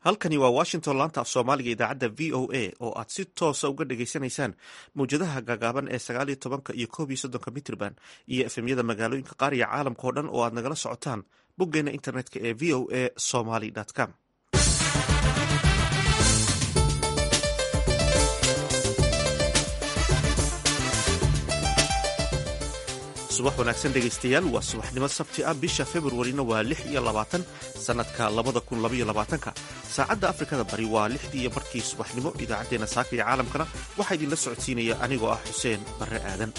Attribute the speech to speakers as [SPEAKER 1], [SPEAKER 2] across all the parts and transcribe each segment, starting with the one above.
[SPEAKER 1] halkani waa washington laanta af soomaaliga idaacadda v o a oo aad si toosa uga dhagaysanaysaan mawjadaha gaagaaban ee sagaal iyo tobanka iyo koob iyo soddonka mitrban iyo efemyada magaalooyinka qaar iyo caalamka oo dhan oo aad nagala socotaan boggeena internetka ee v o a somaly com subax wanaagsan dhegaystayaal waa subaxnimo sabti ah bisha februarina waa lix iyo labaatan sannadka labada kun labaiyo labaatanka saacadda afrikada bari waa lixdii iyo markii subaxnimo idaacaddeenna saaka iyo caalamkana waxaa idinla socodsiinaya anigoo ah xuseen barre aadan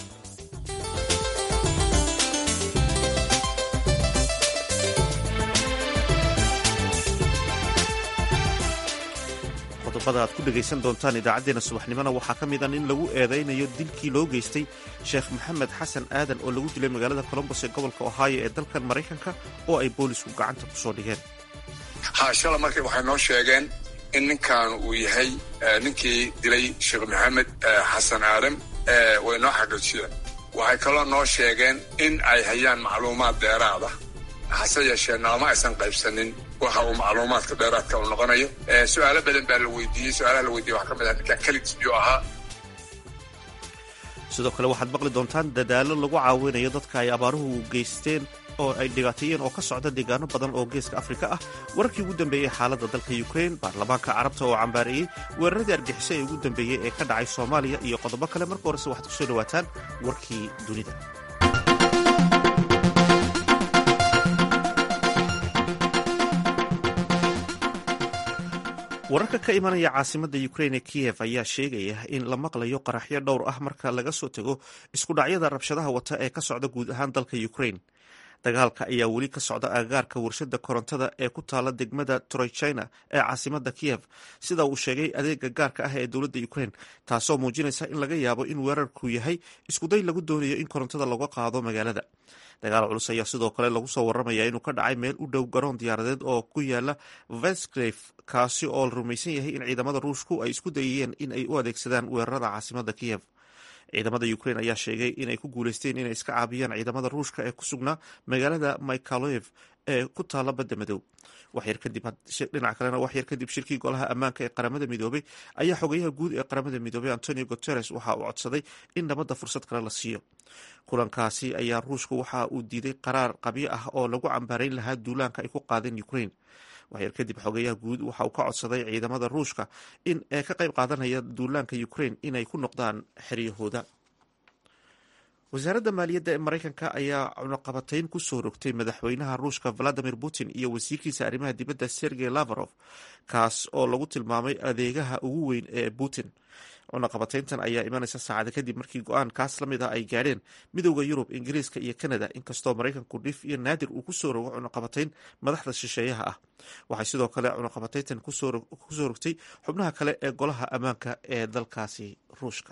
[SPEAKER 1] qodobada aad ku dhegaysan doontaan idaacaddeenna subaxnimona waxaa ka mid a in lagu eedaynayo dilkii loo geystay sheekh maxamed xasan aadan oo lagu dilay magaalada colombos ee gobolka ohio ee dalkan maraykanka oo ay boolisku gacanta ku soo dhigeen
[SPEAKER 2] haashala markii waxay noo sheegeen in ninkan uu yahay ninkii dilay sheekh maxamed xasan aadan way noo xaqiijiyeen waxay kaloo noo sheegeen in ay hayaan macluumaad dheeraada hase yeeshee naalma aysan qaybsanin waxa uu macluumaadka dheeraadka uu noqonayo su-aalo badan baa la weydiiyey su-aalaha la weydiiyey waxaa ka mid ah ninkan keligiis miyuu ahaa
[SPEAKER 1] sidoo kale waxaad maqli doontaan dadaallo lagu caawinayo dadka ay abaaruhu geysteen oo ay dhibaateeyeen oo ka socda deegaano badan oo geeska afrika ah wararkii ugu dambeeyey xaaladda dalka ukrain baarlamaanka carabta oo cambaareeyey weeraradii argixiso ee ugu dambeeyey ee ka dhacay soomaaliya iyo qodobo kale marka horese waxaad kusoo dhawaataan warkii dunida wararka ka imanaya caasimadda ukrain ee kiyev ayaa sheegaya in la maqlayo qaraxyo dhowr ah marka laga soo tego iskudhacyada rabshadaha wata ee ka socda guud ahaan dalka ukrain dagaalka ayaa weli ka socda agagaarka warshada korontada ee ku taala degmada troychina ee caasimadda kiyev sida uu sheegay adeega gaarka ah ee dowladda ukrain taasoo muujinaysa in laga yaabo in weerarku yahay iskuday lagu doonayo in korontada laga qaado magaalada dagaal culus ayaa sidoo kale lagu soo waramaya inuu ka dhacay meel u dhow garoon diyaaradeed oo ku yaala vesclef kaasi oo la rumaysan yahay in ciidamada ruushku ay isku dayayeen in ay u adeegsadaan weerarada caasimadda kiyev ciidamada ukrain ayaa sheegay inay ku guuleysteen inay iska caabiyaan ciidamada ruushka ee ku sugnaa magaalada mikhaloev ee ku taala badda madow dhinaca kalena wax yar kadib shirkii golaha ammaanka ee qaramada midoobay ayaa xogayaha guud ee qaramada midoobay antonio guteres waxa uu codsaday in nabadda fursad kale la siiyo kulankaasi ayaa ruushku waxa uu diiday qaraar qabyo ah oo lagu cambaarayn lahaa duulaanka ay ku qaadeen ukrain waxyar kadib xogeyaha guud waxa uu ka codsaday ciidamada ruushka in ee ka qayb qaadanaya duulaanka ukrain inay ku noqdaan xeryahooda wasaaradda maaliyadda ee maraykanka ayaa cunaqabatayn ku soo rogtay madaxweynaha ruushka valadimir putin iyo wasiirkiisa arrimaha dibadda sergey lavarov kaas oo lagu tilmaamay adeegaha ugu weyn ee putin cunaqabatayntan ayaa imanaysa saacada kadib markii go-aan kaas la mid ah ay gaadheen midowda yurub ingiriiska iyo kanada inkastoo maraykanku dhif iyo naadir uu kusoo rogo cunaqabatayn madaxda shisheeyaha ah waxay sidoo kale cunaqabatayntan kusoo rogtay xubnaha kale ee golaha ammaanka ee dalkaasi ruushka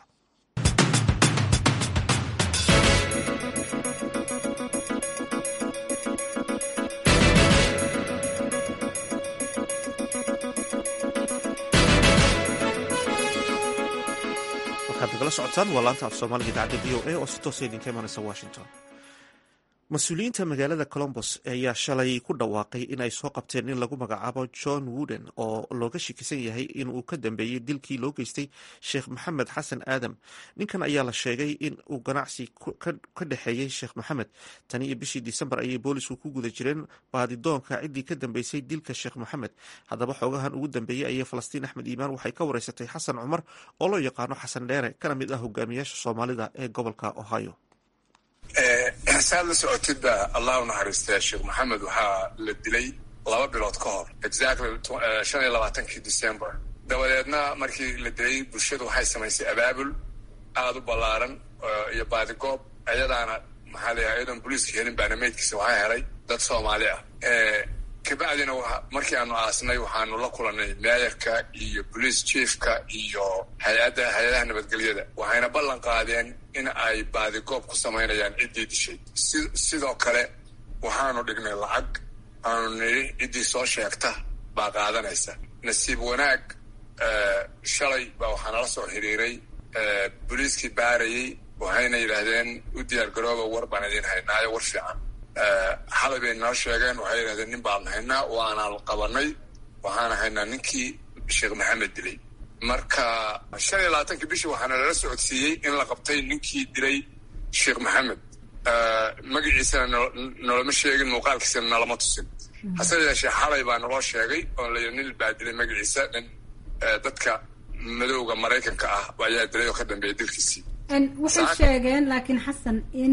[SPEAKER 1] nagala socotaan waa laanta af soomaaliga idaacadda v o a oo si toosa idinka imanaysa washington mas-uuliyiinta magaalada colombos ayaa shalay ku dhawaaqay in ay soo qabteen in lagu magacaabo john wooden oo looga shikisan yahay in uu ka dambeeyey dilkii loo geystay sheekh maxamed xasan aadam ninkan ayaa la sheegay in uu ganacsi ka dhexeeyey sheekh maxamed tani iyo bishii disembar ayay boolisku ku guda jireen baadidoonka ciddii ka dambeysay dilka sheekh maxamed haddaba xoogahan ugu dambeeyey ayay falastiin axmed iimaan waxay ka wareysatay xasan cumar oo loo yaqaano xasan dheere kana mid ah hogaamiyaasha soomaalida ee gobolka ohio
[SPEAKER 2] saad la socotidba allah u naxariistay sheekh maxamed waxaa la dilay laba bilood ka hor exactly shan iyo labaatankii december dabadeedna markii la dilay bulshadu waxay samaysay abaabul aada u ballaaran iyo baadigoob iyadaana maxaa la yahay iyadoon booliiska helin baana meydkiisa waxaa helay dad soomaali ah kabacdina markii aanu aasnay waxaanu la kulanay meeyarka iyo bolice chiefka iyo hay-adda hay-adaha nabadgelyada waxayna ballan qaadeen in ay baadigoob ku samaynayaan ciddii dishay si sidoo kale waxaanu dhignay lacag aanu nidhi ciddii soo sheegta baa qaadanaysa nasiib wanaag shalay baa waxaa nala soo xiriiray boliiskii baarayey waxayna yidhaahdeen u diyaar garooba war baan idin haynaayo war fiican xalay bay noo sheegeen waxay yidhahdeen nin baan haynaa waanaan qabanay waxaan ahaynaa ninkii sheekh maxamed dilay marka shan iyo labaatankii bishii waxaana lala socodsiiyey in la qabtay ninkii dilay sheekh maxamed magaciisana noloma sheegin muuqaalkiisana nalama tusin hase yeeshee xalay baa naloo sheegay oo la nin baa dilay magaciisa nin dadka madowga maraykanka ah ayaa dilay oo ka dambeeya dilkiisii
[SPEAKER 3] waxay sheegeen laakiin xasan in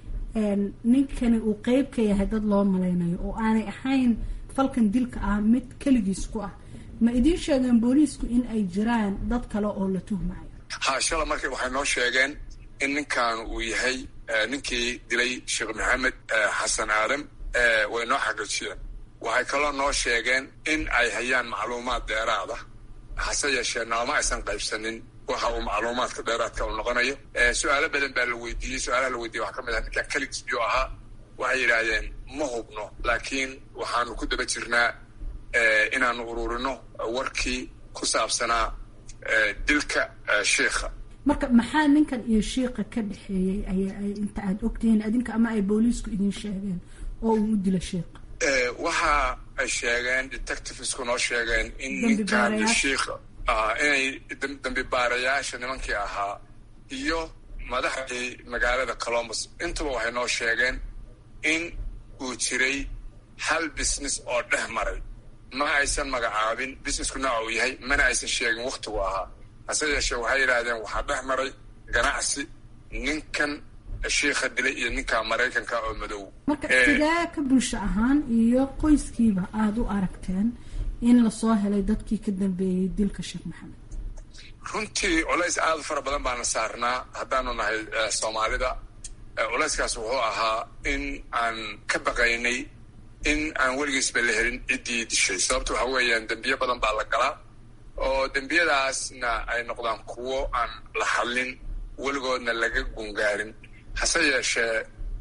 [SPEAKER 3] ninkani uu qeyb ka yahay dad loo malaynayo oo aanay ahayn falkan dilka ah mid keligiis ku ah ma idiin sheegeen booliisku in ay jiraan dad kale oo la tuhmayo
[SPEAKER 2] ha shala marka waxay noo sheegeen in ninkan uu yahay ninkii dilay sheekh maxamed xasan aadam way noo xaqiijiyeen waxay kaloo noo sheegeen in ay hayaan macluumaad dheeraada hase yeeshee naalma aysan qaybsanin waxa uu macluumaadka dheeraadka uu noqonayo su-aalo badan baa la weydiiyey su-aalaha la weydiiyey waxaa ka mid ah ninkan keligiis biyuu ahaa waxay yidhaahdeen ma hubno laakiin waxaanu ku daba jirnaa inaanu ururino warkii ku saabsanaa dilka sheikha
[SPEAKER 3] marka maxaa ninkan iyo shiika ka dhexeeyey ay inta aada ogtihiin adinka ama ay booliisku idin sheegeen oo uu u dilo sheikha
[SPEAKER 2] waxa ay sheegeen detectivesku noo sheegeen in ninkan iyo shiikha inay dambi baarayaasha nimankii ahaa iyo madaxdii magaalada colombus intuba waxay noo sheegeen in uu jiray hal business oo dhex maray ma aysan magacaabin businessku nooca uu yahay mana aysan sheegin waktigu ahaa hase yeeshee waxay yidhaahdeen waxaa dhex maray ganacsi ninkan shiikha dilay iyo ninka maraykanka oo madow
[SPEAKER 3] marka sidee ka bulsho ahaan iyo qoyskiiba aada u aragteen in lasoo helay dadkii ka dambeeyey dilka sheekh maxamed
[SPEAKER 2] runtii culays aada u fara badan baana saarnaa haddaanu nahay soomaalida culayskaas wuxuu ahaa in aan ka baqaynay in aan weligiisba la helin ciddii dishay sababta waxa weeyaan dembiyo badan baa la galaa oo dembiyadaasna ay noqdaan kuwo aan la hadlin weligoodna laga gungaarin hase yeeshee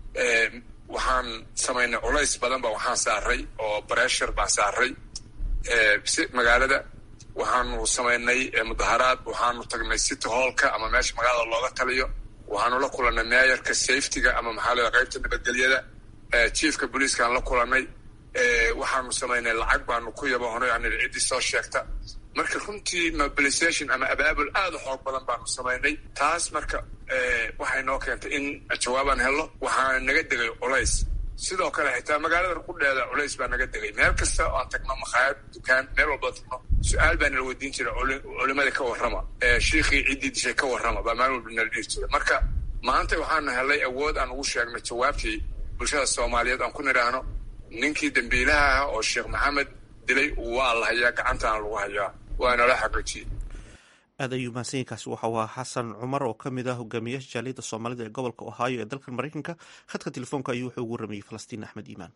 [SPEAKER 2] waxaan samaynay culays badan ba waxaan saaray oo bressure baan saaray magaalada waxaanu samaynay mudaharaad waxaanu tagnay city hallka ama meesha magaalada looga taliyo waxaanu la kulannay meeyarka safetyga ama maxaa lada qaybta nabadgelyada chiefka booliiskaan la kulannay waxaanu samaynay lacag baanu ku yaboonay aan ciddii soo sheegta marka runtii mobilization ama abaabul aada u xoog badan baanu samaynay taas marka waxay noo keentay in jawaabaan helno waxaana naga degay culays sidoo kale xitaa magaalada qudheeda culays baa naga degay meel kasta oo aan tagno makhaayad dukaan meel walba tagno su-aal baa nala weydiin jira culimada ka warrama shiikhii ciddii dishay ka warrama baa maalin walba nala dhihi jira marka maanta waxaanu helay awood aan ugu sheegno jawaabtii bulshada soomaaliyeed aan ku nidhaahno ninkii dambiilaha ah oo sheekh maxamed dilay waa la hayaa gacantaana lagu hayaa waa nala xaqiijiyey
[SPEAKER 1] aad ayuu mahadsanyiinkaasi waxau ahaa xasan cumar oo ka mid ah hogaamiyaasha jaaliyadda soomaalida ee gobolka ohaayo ee dalkan maraykanka khadka telefoonka ayuu wuxuu ugu waramayey falastiin axmed iimaan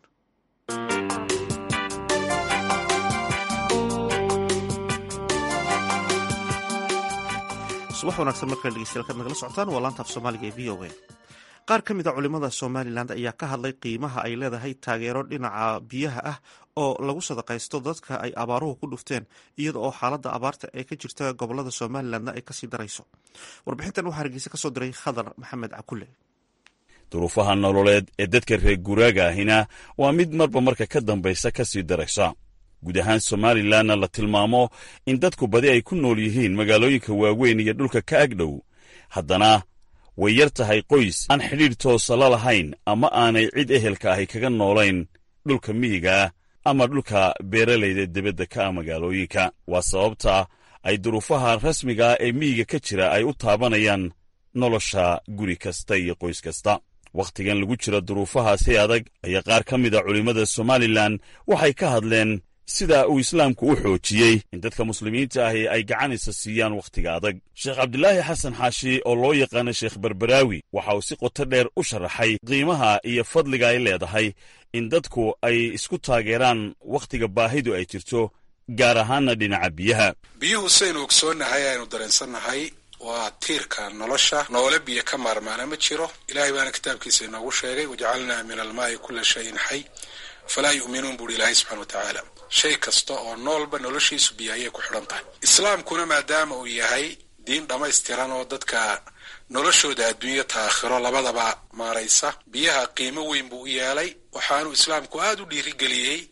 [SPEAKER 1] subax wanaagsan markale dhegeystayaal kaad nagala socotaan waa laantaaf soomaaliga ee v o a qaar ka mid a culimada somalilan ayaa ka hadlay qiimaha ay leedahay taageero dhinaca biyaha ah oo lagu sadaqaysto dadka ay abaaruhu ku dhufteen iyada oo xaaladda abaarta ee ka jirta gobolada somalilanna ay kasii darayso warbixintan waxaa hargeysa kasoo diray khadar maxamed cakule
[SPEAKER 4] duruufaha nololeed ee dadka reer guraaga ahina waa mid marba marka ka dambaysa ka sii daraysa guud ahaan somalilanna la tilmaamo in dadku badi ay ku nool yihiin magaalooyinka waaweyn iyo dhulka ka agdhow haddana way yar tahay qoys aan xidhiidh toosa la lahayn ama aanay cid ehelka ahi kaga noolayn dhulka miyigaah ama dhulka beeralayda debadda ka ah magaalooyinka waa sababta ay duruufaha rasmigaa ee miyiga ka jira ay u taabanayaan nolosha guri kasta iyo qoys kasta wakhtigan lagu jira duruufahaasi adag ayaa qaar ka mid a culimmada somalilan waxay ka hadleen sida uu islaamku u xoojiyey in dadka muslimiinta ahi ay gacanisa siiyaan wakhtiga adag sheekh cabdilaahi xasan xaashi oo loo yaqaano sheekh berberaawi waxa uu si qoto dheer u sharaxay qiimaha iyo fadliga ay leedahay in dadku ay isku taageeraan wakhtiga baahidu ay jirto gaar ahaanna dhinaca biyaha
[SPEAKER 5] biyuhu saynu ogsoonnahay aynu dareensannahay waa tiirka nolosha noole biyo ka maarmaana ma jiro ilaahay baana kitaabkiisa inoogu sheegay wajacalnaa min almaa'i kulla shayin xay falaa yu'minuun buuhi ilaahay subxana wa tacaala shay kasta oo noolba noloshiisu biyo ayay ku xidhan tahay islaamkuna maadaama uu yahay diin dhammaystiran oo dadka noloshooda adduunyo taakhiro labadaba maaraysa biyaha qiimo weyn buu u yeelay waxaanuu islaamku aada u dhiirigeliyey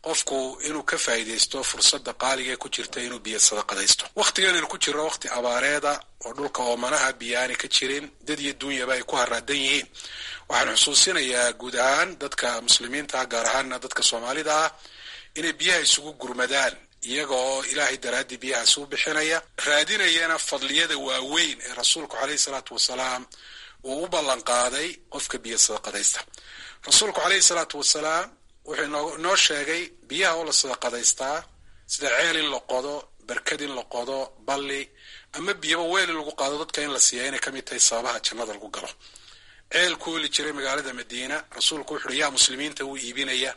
[SPEAKER 5] qofku inuu ka faa'iidaysto fursadda qaaliga ee ku jirta inuu biyo sadaqadaysto wakhtiganaynu ku jirno wakhti abaareeda oo dhulka oomanaha biyo aanay ka jirin dad iyo duunyaba ay ku haraadan yihiin waxaan xusuusinayaa guud ahaan dadka muslimiinta ah gaar ahaanna dadka soomaalida ah inay biyaha isugu gurmadaan iyaga oo ilaahay daraaddii biyahaasi u bixinaya raadinayana fadliyada waaweyn ee rasuulku caleyhi salaatu wasalaam uu u ballan qaaday qofka biyo sadaqadaysta rasuulku caleyhi salaatu wasalaam wuxuu inoo sheegay biyaha oo la sadaqadaystaa sida ceel in la qodo barkad in la qodo balli ama biyaba weel in lagu qaado dadka in la siiya inay ka mid tahay sababaha jannada lagu galo ceel ku oli jiray magaalada madiina rasuulku wuxu uhi yaa muslimiinta uu iibinaya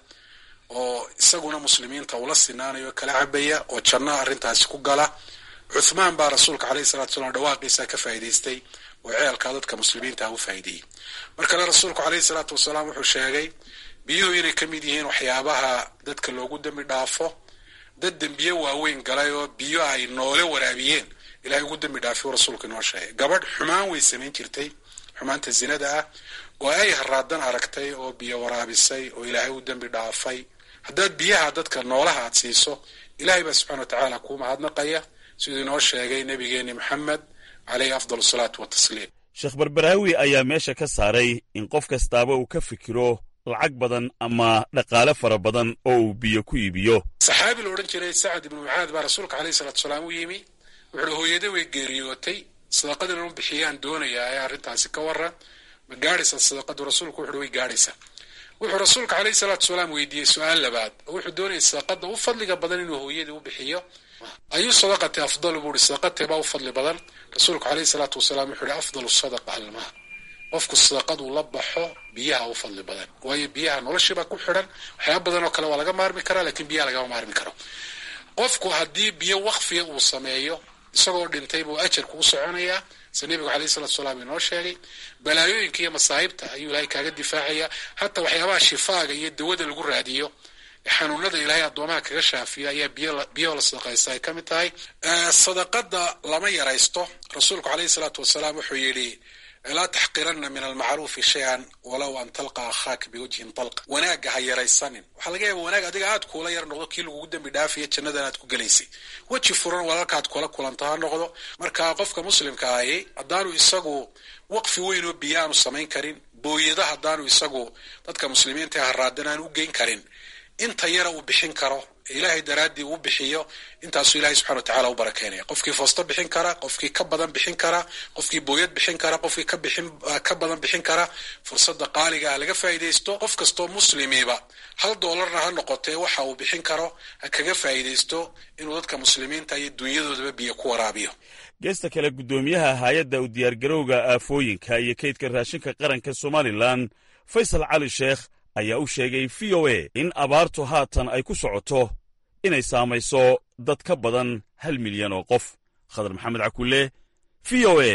[SPEAKER 5] oo isaguna muslimiinta ula sinaanayo kala cabaya oo janno arrintaasi ku gala cuthmaan baa rasuulka caleyhi salatu salaam dhawaaqiisa ka faa'idaystay oo ceelkaa dadka muslimiinta u faa'ideeyey mar kale rasuulku caleyhi salaatu wasalaam wuxuu sheegay biyuhu inay ka mid yihiin waxyaabaha dadka loogu dembi dhaafo dad dembiye waaweyn galay oo biyo ay noole waraabiyeen ilahay ugu dembi dhaafay rasuulku inoo sheegay gabadh xumaan way samayn jirtay xumaanta zinada ah oo ay haraadan aragtay oo biyo waraabisay oo ilaahay u dembi dhaafay haddaad biyaha dadka noolaha aad siiso ilahay baa subxana wa tacaala kuu mahadnaqaya siduu inoo sheegay nebigeeni maxamed caleyhi afdal asalaatu watasliim
[SPEAKER 4] sheekh barbaraawi ayaa meesha ka saaray in qof kastaaba uu ka fikiro lacag badan ama dhaqaale fara badan oo uu biyo ku iibiyo
[SPEAKER 5] saxaabi la odhan jiray sacad ibnu mucaad baa rasuulka caleyhi salatu salaam u yimi wuxuuhi hooyada way geeriyootay sadaqada inuu bixiyaan doonayaa ee arrintaasi ka waran ma gaadhaysaa sadaqadu rasuulku wuxuuhi way gaadhaysaa wuxuu rasuulka caleyhi salaatu salaam weydiiyey su-aal labaad oo wuxuu doonayay sadaqada u fadliga badan inuu hooyadii u bixiyo ayuu sadaqati afdalu buu ihi sadaqatee baa u fadli badan rasuulku caleyhi salaatu wasalaam wuxuu ihi afdalu sadaqa almaa qofku sadaqaduu la baxo biyaha u fadli badan waayo biyaha noloshiibaa ku xidhan waxyaaba badan oo kale waa laga maarmi karaa lakiin biyaha lagama maarmi karo qofku haddii biyo wakfiya uu sameeyo isagoo dhintay buu ajarku u soconayaa sida nebigu caleyhi salatu salaam inoo sheegay balaayooyinka iyo masaa'ibta ayuu ilaahay kaaga difaacaya hataa waxyaabaha shifaaga iyo dawada lagu raadiyo xanuunada ilaahay addoomaha kaga shaafiya ayaa biyaho la sadaqaysta ay ka mid tahay sadaqada lama yaraysto rasuulku caleyhi salaatu wasalaam wuxuu yidhi laa taxqirana min almacruufi shay-an walow an talqa akhaaka biwajhin talqa wanaagga ha yaraysanin waxaa laga yaaba wanaag adiga aad kuula yar noqdo kii lagugu dembi dhaafaya jannadan aad ku gelaysay weji furan walaalkaad kula kulanto ha noqdo marka qofka muslimka ahi haddaanu isagu waqfi weyn oo biyo aanu samayn karin booyada haddaanu isagu dadka muslimiinta haraadan aanu u geyn karin inta yara uu bixin karo ilaahay daraaddii uu bixiyo intaasuu ilahay subxana wa tacala u barakeynaya qofkii foosto bixin kara qofkii ka badan bixin kara qofkii booyad bixin kara qofkii ka bixin ka badan bixin kara fursadda qaaliga ah laga faa'iidaysto qof kastoo muslimiiba hal doolarna ha noqotee waxa uu bixin karo ha kaga faa'iidaysto inuu dadka muslimiinta iyo dunyadoodaba biyo ku waraabiyo
[SPEAKER 4] geesta kale guddoomiyaha hay-adda u diyaargarowga aafooyinka iyo kaydka raashinka qaranka somalilan faysal cali sheekh ayaa u sheegay v o a in abaartu haatan ay ku socoto inay saamayso dad ka badan hal milyan oo qof khadar maxamed cakulle v o a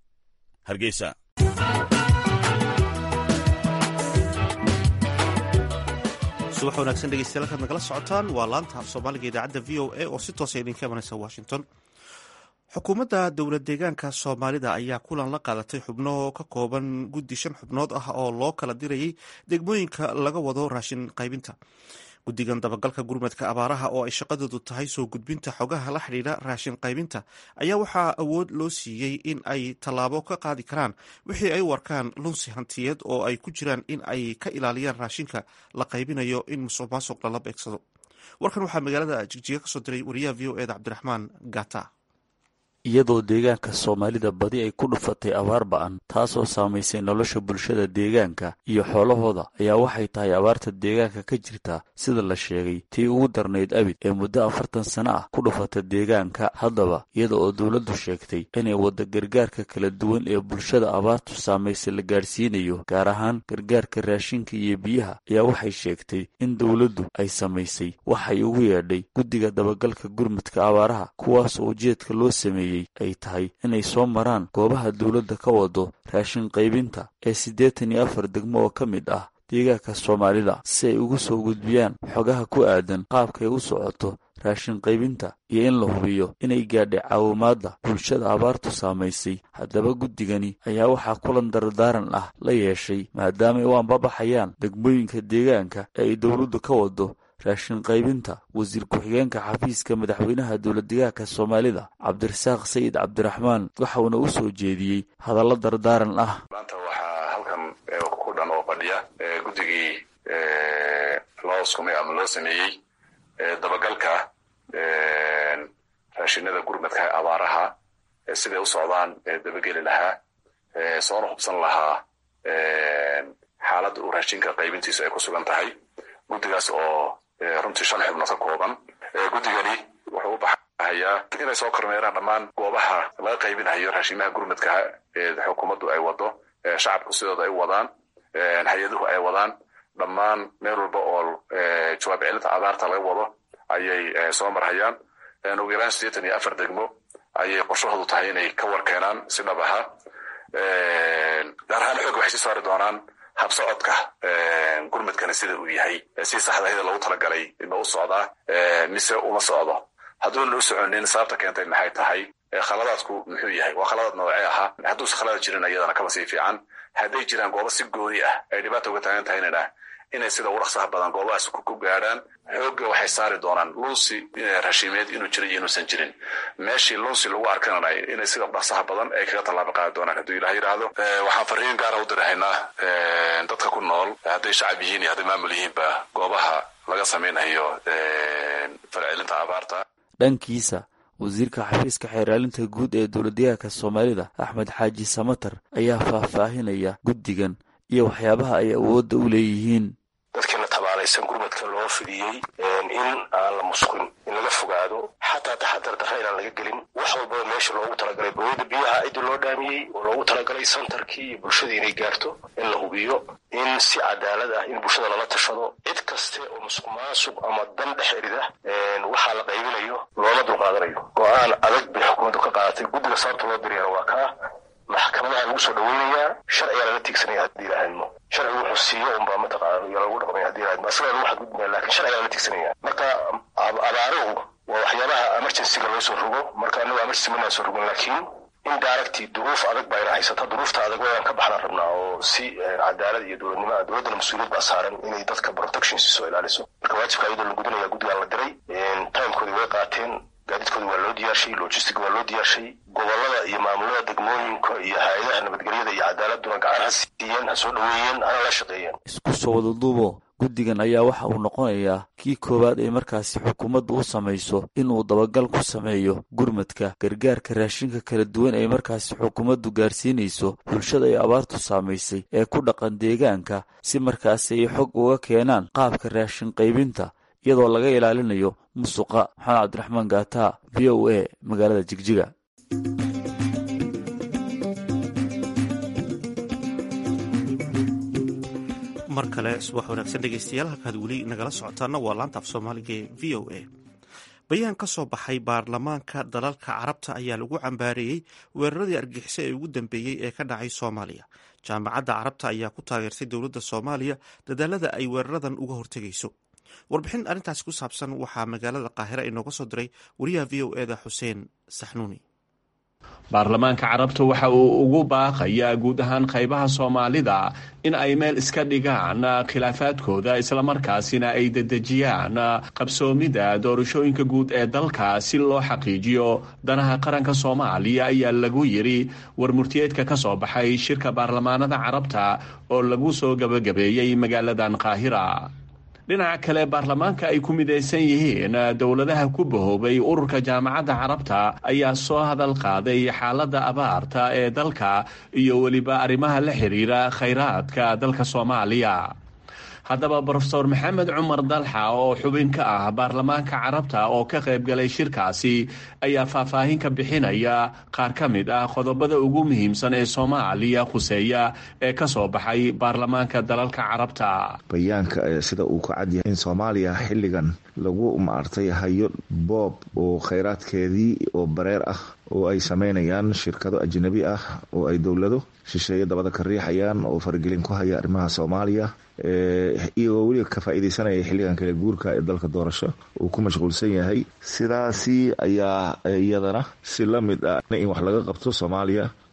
[SPEAKER 4] hargeysa
[SPEAKER 1] subax wanaagsan dhegeystayaal halkaad nagala socotaan waa laanta af soomaaliga idaacadda v o a oo si toosa idinka imanaysa washington xukuumadda dowlad deegaanka soomaalida ayaa kulan la qaadatay xubno ka kooban guddi shan xubnood ah oo loo kala dirayay degmooyinka laga wado raashin qaybinta guddigan dabagalka gurmadka abaaraha oo ay shaqadoodu tahay soo gudbinta xogaha la xidhiidha raashin qaybinta ayaa waxaa awood loo siiyey in ay tallaabo ka qaadi karaan wixii ay u arkaan lunsi hantiyeed oo ay ku jiraan in ay ka ilaaliyaan raashinka la qaybinayo in musuq maasuq lala beegsado warkan waxaa magaalada jigjiga kasoo diray wariyaha v o eda cabdiraxmaan gata
[SPEAKER 6] iyadoo deegaanka soomaalida badi ay ku dhufatay abaar ba-an taasoo saamaysay nolosha bulshada deegaanka iyo xoolahooda ayaa waxay tahay abaarta deegaanka ka jirta sida la sheegay tii ugu darnayd abid ee muddo afartan sano ah ku dhufata deegaanka haddaba iyada oo dowladdu sheegtay inay wadda gargaarka kala duwan ee bulshada abaartu saamaysay la gaadhsiinayo gaar ahaan gargaarka raashinka iyo biyaha ayaa waxay sheegtay in dowladdu ay samaysay waxay ugu yeedhay guddiga dabagalka gurmudka abaaraha kuwaasoo ujeedka loo sameeyey ay tahay inay soo maraan goobaha dowladda ka wado raashin qaybinta ee siddeetan iyo afar degmo oo ka mid ah deegaanka soomaalida si ay ugu soo gudbiyaan xogaha ku aadan qaabkay u socoto raashin qaybinta iyo in la hubiyo inay gaadhay caawimaadda bulshada abaartu saamaysay haddaba guddigani ayaa waxaa kulan dardaaran ah la yeeshay maadaama ay u ambabaxayaan degmooyinka deegaanka ee ay dowladdu ka wado raashin qaybinta wasiir ku-xigeenka xafiiska madaxweynaha dowladdegaanka soomaalida cabdirasaaq sayid cabdiraxmaan waxa uuna u soo jeediyey hadallo dardaaran ah
[SPEAKER 7] maanta waxaa halkan ku dhan oo fadhiya guddigii loo sumay ama loo sameeyey dabagalka raashinada gurmadka abaaraha siday u socdaan dabageli lahaa soona hubsan lahaa xaaladda uu raashinka qaybintiisu ay ku sugan tahay guddigaas oo runtii shan xubnood ka kooban guddigani wuxuu u baxayaa inay soo kormeeraan dhammaan goobaha laga qaybinayo raashimaha gurmadka ee xukuumaddu ay wado shacabku sidooda ay wadaan hay-aduhu ay wadaan dhammaan meel walba oo jawaab celinta abaarta laga wado ayay soo marhayaan ugu yaraan siddeetan iyo afar degmo ayay qorshahoodu tahay inay ka war keenaan si dhab aha gaar ahaan xoogga waxay sii saari doonaan habsocodka gurmadkana sida uu yahay si saxdahida loogu talagalay ma u socdaa mise uma socdo hadduuna u soconin sababta keentay maxay tahay khaladaadku muxuu yahay waa khaladaad noocee ahaa hadduuse khaladaad jirin iyadana kaba sii fiican hadday jiraan goobo si gooni ah ay dhibaata uga taagan tahaynana inay sida ugu dhaqsaha badan goobahaas ku gaadhaan xoogga waxay saari doonaan lunsi rashiimeed inuu jiro iyo inuusan jirin meeshii lunsi lagu arkanana inay sida dhaqsaha badan ay kaga tallaabo qaadi doonaan hadduu ilaah yidhaahdo waxaan fariin gaara u dirahaynaa dadka ku nool hadday shacab yihiin iyo hadday maamul yihiinba goobaha laga samaynayo falcelinta abaarta
[SPEAKER 6] dhankiisa wasiirka xafiiska xeeraalinta guud ee dowladdegaanka soomaalida axmed xaaji samatar ayaa faahfaahinaya guddigan iyo waxyaabaha ay awoodda u leeyihiin
[SPEAKER 8] dadkiina tabaalaysan gurmadka loo fidiyey in aan la musqin in laga fogaado xataa taxadar darra inaan laga gelin wax walbaba meesha loogu talagalay bawada biyaha cidii loo dhaamiyey oo loogu talagalay santarkii iyo bulshadii inay gaarto in la hubiyo in si cadaalad ah in bulshada lala tashado cid kaste oo musuq maasuq ama dan dhex erida waxaa la qaybinayo looma dulqaadanayo go-aan adag bay xukuumaddu ka qaadatay guddiga sababta loo diriyana waa kaa maxkamadaha lagu soo dhaweynayaa sharcigaa lala tiigsanaya haddii ilaahadmo sharcigu wuxuu siiyo unbaa mataqaana iyo lagu dhaqmaya hadii ilaahadmo asagaa lagu xadgudbaya lakin sharcigaa lala tiigsanaya marka abaaruhu waa waxyaabaha emergencyga loo soo rogo marka anagu emergency manaan soo rogon laakiin in daaragtii duruuf adag baa ina haysata duruufta adag wayaan ka baxnaan rabnaa oo si cadaalad iyo dowladnimo dowladdana mas-uuliyad baa saaran inay dadka protection soo ilaaliso marka waajibka iyadoo la gudinaya guddigaan la diray timekoodii way qaateen gaadiidkooda waa loo diyaarshay logistic waa loo diyaarshay gobolada iyo maamulada degmooyinka iyo hay-adaha nabadgelyada iyo cadaaladuna gacan ha siiyeen ha soo dhaweeyeen hana la shaqeeyeen
[SPEAKER 6] isku soo wadaduubo guddigan ayaa waxa uu noqonayaa kii koowaad ee markaasi xukuumaddu u samayso inuu dabagal ku sameeyo gurmadka gargaarka raashinka kala duwan ee markaasi xukuumaddu gaarsiinayso bulshada ay abaartu saamaysay ee ku dhaqan deegaanka si markaasi ay xog uga keenaan qaabka raashin qaybinta iyadoo laga ilaalinayo musuqa maxamed cabdiraxmaan gaata v o a magaalada jigjiga
[SPEAKER 1] mar kale subax wanaagsan dhegeystayaal halkaad weli nagala socotaana waa laanta af soomaaliga ee v o a bayaan ka soo baxay baarlamaanka dalalka carabta ayaa lagu cambaareeyey weeraradii argixisay ee ugu dambeeyey ee ka dhacay soomaaliya jaamacadda carabta ayaa ku taageertay dowladda soomaaliya dadaalada ay weeraradan uga hortegayso warbixin arrintaasi ku saabsan waxaa magaalada qaahira inooga soo diray wariyaha v o eda xuseen saxnuuni
[SPEAKER 9] baarlamaanka carabta waxa uu ugu baaqayaa guud ahaan qaybaha soomaalida in ay meel iska dhigaan khilaafaadkooda islamarkaasina ay dedejiyaan qabsoomida doorashooyinka guud ee dalka si loo xaqiijiyo danaha qaranka soomaaliya ayaa lagu yidhi war murtiyeedka ka soo baxay shirka baarlamaanada carabta oo lagu soo gabagabeeyey magaaladan qaahira dhinaca kale baarlamaanka ay ku midaysan yihiin dowladaha ku bahoobay ururka jaamacadda carabta ayaa soo hadal qaaday xaaladda abaarta ee dalka iyo weliba arrimaha la xiriira khayraadka dalka soomaaliya haddaba brofeor maxamed cumar dalxa oo xubin ka ah baarlamaanka carabta oo ka qayb galay shirkaasi ayaa faahfaahin ka bixinaya qaar ka mid ah qodobada ugu muhiimsan ee soomaaliya khuseeya ee ka soo baxay baarlamaanka dalalka carabta
[SPEAKER 10] bayaanka sida uu ka cad yahay in soomaaliya xilligan lagu maartay hayo boob oo khayraadkeedii oo bareer ah oo ay sameynayaan shirkado ajnabi ah oo ay dowlado shisheeye dabada ka riixayaan oo faragelin ku haya arrimaha soomaaliya iyagoo weliba ka faa-ideysanaya xilligan kale guurka ee dalka doorasho uu ku mashquulsan yahay sidaasi ayaa iyadana si la mid ah in wax laga qabto soomaaliya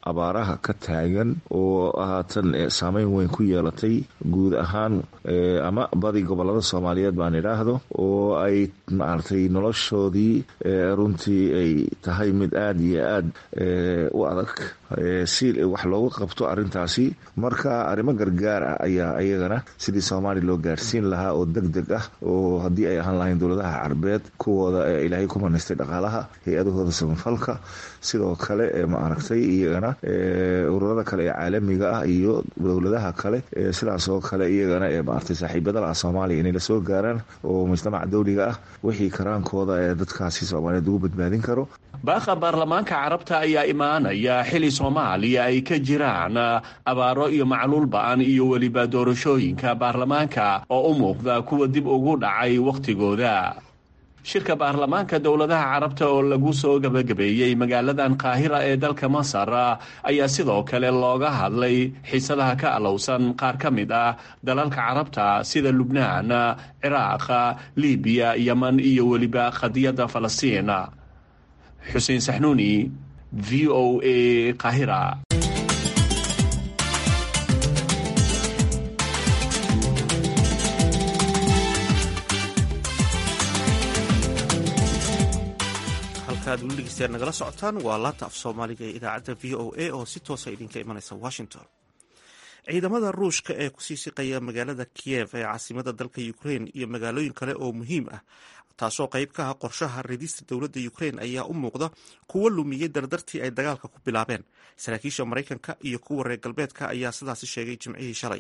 [SPEAKER 10] abaaraha ka taagan oo haatan saameyn weyn ku yeelatay guud ahaan ama badi gobolada soomaaliyeed baan idhaahdo oo ay maaragtay noloshoodii runtii ay tahay mid aada iyo aada u adag si wax loogu qabto arrintaasi marka arrimo gargaar ah ayaa iyagana sidii soomaaliya loo gaarsiin lahaa oo deg deg ah oo haddii ay ahaan lahayn dowladaha carbeed kuwooda ee ilaahay ku manaystay dhaqaalaha hay-adahooda samafalka sidoo kale maaragtay iyagana ururada kale ee caalamiga ah iyo dowladaha kale sidaas oo kale iyagana ee maaragtay saaxiibadala ah soomaaliya inay lasoo gaaraan oo mujtamaca dawliga ah wixii karaankooda ee dadkaasi soomaaliyeed ugu badbaadin karo
[SPEAKER 9] baaqa baarlamaanka carabta ayaa imaanaya xili soomaaliya ay ka jiraan abaaro iyo macluul ba-an iyo weliba doorashooyinka baarlamaanka oo u muuqda kuwa dib ugu dhacay wakhtigooda shirka baarlamaanka dowladaha carabta oo lagu soo gebagabeeyey magaaladan qaahira ee dalka masar ayaa sidoo kale looga hadlay xiisadaha ka alowsan qaar ka mid ah dalalka carabta sida lubnaan ciraaq libiya yeman iyo weliba qadiyadda falastiin xuseen saxnuuni v o a qaahira
[SPEAKER 1] halkaad weli dhegeystayaal nagala socotaan waa laanta af soomaaliga ee idaacadda v o a oo si toosa idinka imanaysa washington ciidamada ruushka ee kusii siqaya magaalada kiyev ee caasimada dalka ukrain iyo magaalooyin kale oo muhiim ah taasoo qayb ka ah qorshaha ridista dowladda ukrain ayaa u muuqda kuwo lumiyey dardartii ay dagaalka ku bilaabeen saraakiisha maraykanka iyo kuwa reer galbeedka ayaa sidaasi sheegay jimcihii shalay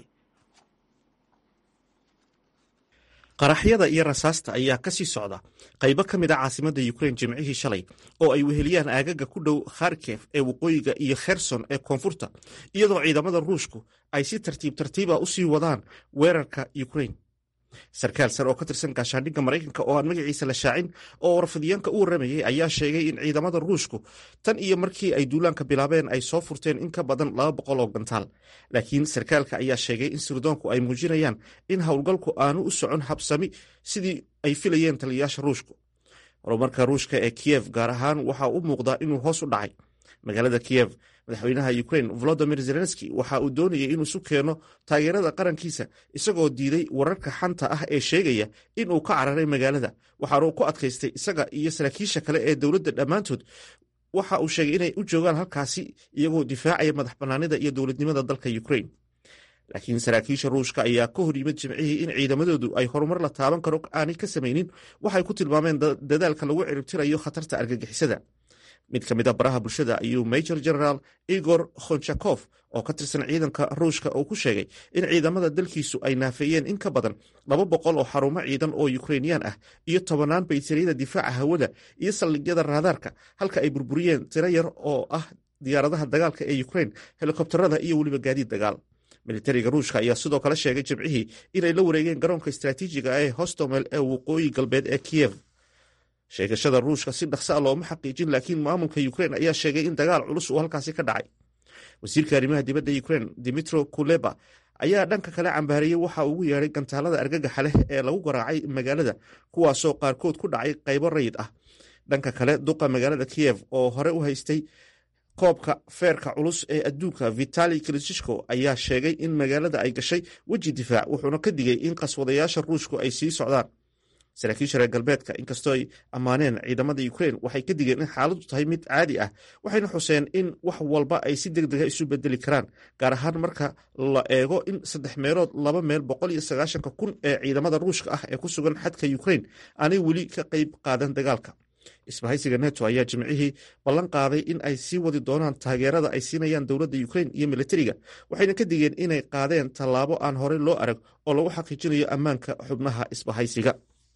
[SPEAKER 1] qaraxyada iyo rasaasta ayaa kasii socda qaybo ka mid a caasimada ukrain jimcihii shalay oo ay weheliyaan aagaga ku dhow kharkef ee waqooyiga iyo kherson ee koonfurta iyadoo ciidamada ruushku ay si tartiib tartiiba usii wadaan weerarka ukrain sarkaal sare oo ka tirsan gaashaandhigga maraykanka oo aan magaciisa la shaacin oo warfadyaanka u waramayay ayaa sheegay in ciidamada ruushku tan iyo markii ay duulaanka bilaabeen ay soo furteen in ka badan laba boqol oo gantaal laakiin sarkaalka ayaa sheegay in sirdoonku ay muujinayaan in howlgalku aanu u socon habsami sidii ay filayeen taliyayaasha ruushku horumarka ruushka ee kiyev gaar ahaan waxaa u muuqdaa inuu hoos u dhacay magaalada kiyev madaxweynaha ukrain volodimir zelenski waxa uu doonayay inuu isu keeno taageerada qarankiisa isagoo diiday wararka xanta ah ee sheegaya inuu ka cararay magaalada waxaanu ku adkaystay isaga iyo saraakiisha kale ee dowladda dhammaantood waxa uu sheegay inay u joogaan halkaasi iyagoo difaacaya madax bannaanida iyo dowladnimada dalka ukrain laakiin saraakiisha ruushka ayaa ka hor yimid jimcihii in ciidamadoodu ay horumar la taaban karo aanay ka samaynin waxay ku tilmaameen dadaalka lagu ciribtirayo khatarta argagixisada mid ka mid a baraha bulshada ayuu major generaal igor khonchakof oo ka tirsan ciidanka ruushka uu ku sheegay in ciidamada dalkiisu ay naafeeyeen in ka badan laba boqol oo xarumo ciidan oo yukrainiyaan ah iyo tobanaan baytariyada difaaca hawada iyo saldhigyada raadaarka halka ay burburiyeen tiro yar oo ah diyaaradaha dagaalka ee ukrain helikobtarada iyo weliba gaadiid dagaal militariga ruushka ayaa sidoo kale sheegay jimcihii inay la wareegeen garoonka istraatiijiga ee hostomel ee waqooyi galbeed ee kiyev sheegashada ruushka si dhaqsa a looma xaqiijin laakiin maamulka ukrain ayaa sheegay in dagaal culus uu halkaasi ka dhacay wasiirka arrimaha dibadda ukrain dimitro kuleba ayaa dhanka kale cambaariyey waxa ugu yeedhay gantaalada argagaxa leh ee lagu garaacay magaalada kuwaasoo qaarkood ku dhacay qaybo rayid ah dhanka kale duqa magaalada kiyev oo hore u haystay koobka feerka culus ee adduunka vitali klishko ayaa sheegay in magaalada ay gashay weji difaac wuxuuna ka digay in qaswadayaasha ruushku ay sii socdaan saraakiisha reer galbeedka inkastoo ay ammaaneen ciidamada ukrain waxay ka digeen in xaaladdu tahay mid caadi ah waxayna xuseen in wax walba ay si deg dega isu bedeli karaan gaar ahaan marka la eego in saddex meelood laba meel boqol iyo sagaashanka kun ee ciidamada ruushka ah ee ku sugan xadka ukrain aanay weli ka qayb qaadan dagaalka isbahaysiga neto ayaa jimcihii ballan qaaday in ay sii wadi doonaan taageerada ay siinayaan dowladda ukrain iyo militariga waxayna ka digeen inay qaadeen tallaabo aan horey loo arag oo lagu xaqiijinayo ammaanka xubnaha isbahaysiga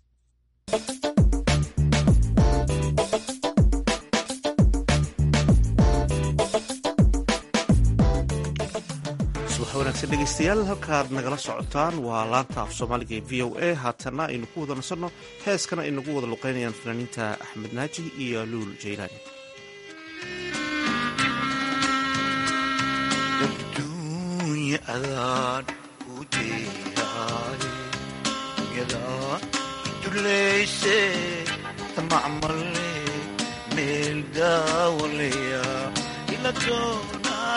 [SPEAKER 1] subax wanaagsan dhegeystayaal halkaad nagala socotaan waa laanta af soomaaliga ee v o a haatana aynu ku wada nasanno heeskana ay nagu wada luqeynayaan fanaaniinta axmed naaji iyo luul jaylaani
[SPEAKER 11] meel daawalaya ila doona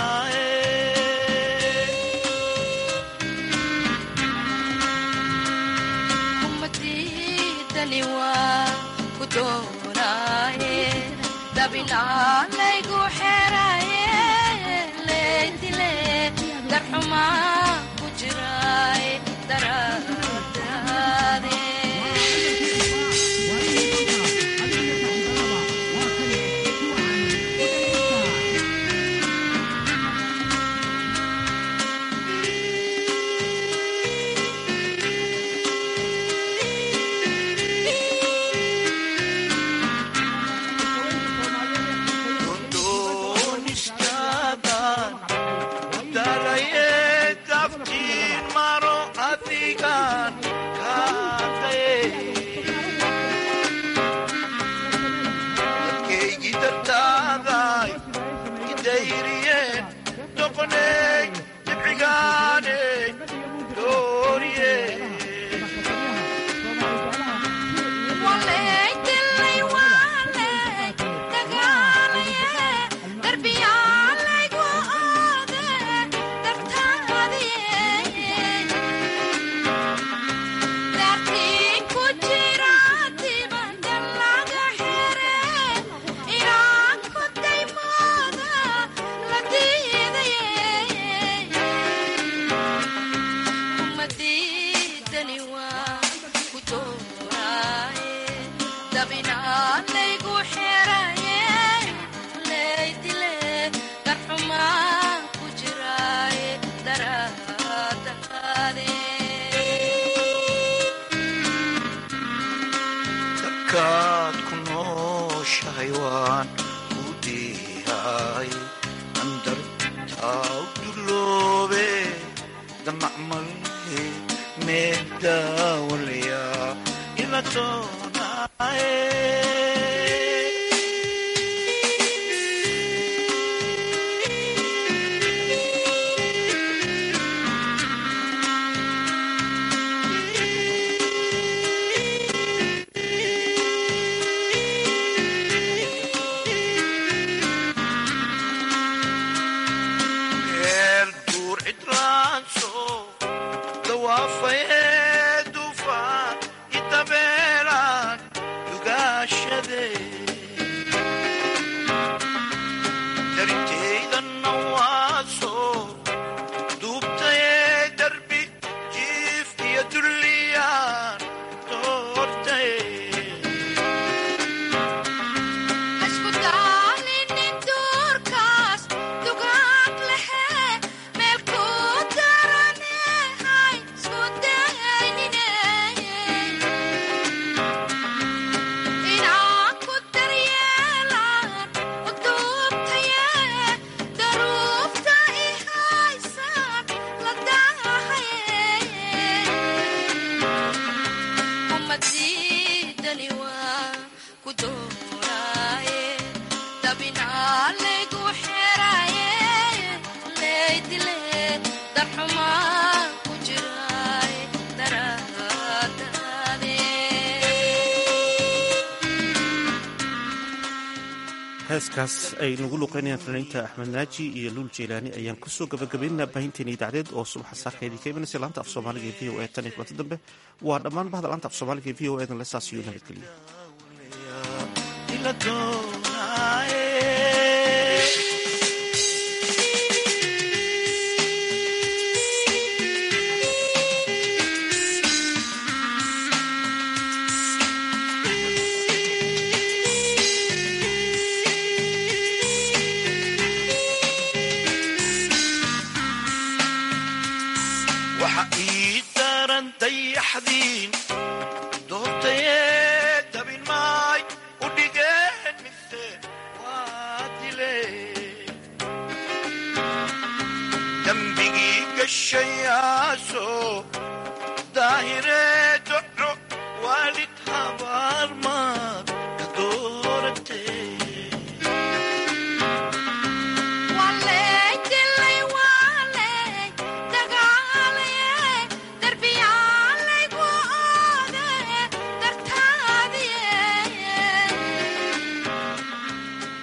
[SPEAKER 1] heeskaas ay nagu luqeynayaan fanaaniinta axmed naaji iyo luul jeylaani ayaan kusoo gabagabaynaynaa baahinteena idaacadeed oo subaxa saakaydii ka imanaysa laanta af soomaaliga ee v o e tan iyo kulanta dambe waa dhammaan bahda laanta af soomaaliga ee v o edan lesaas iyo nabadgelyo
[SPEAKER 11] dembigii gashayaaso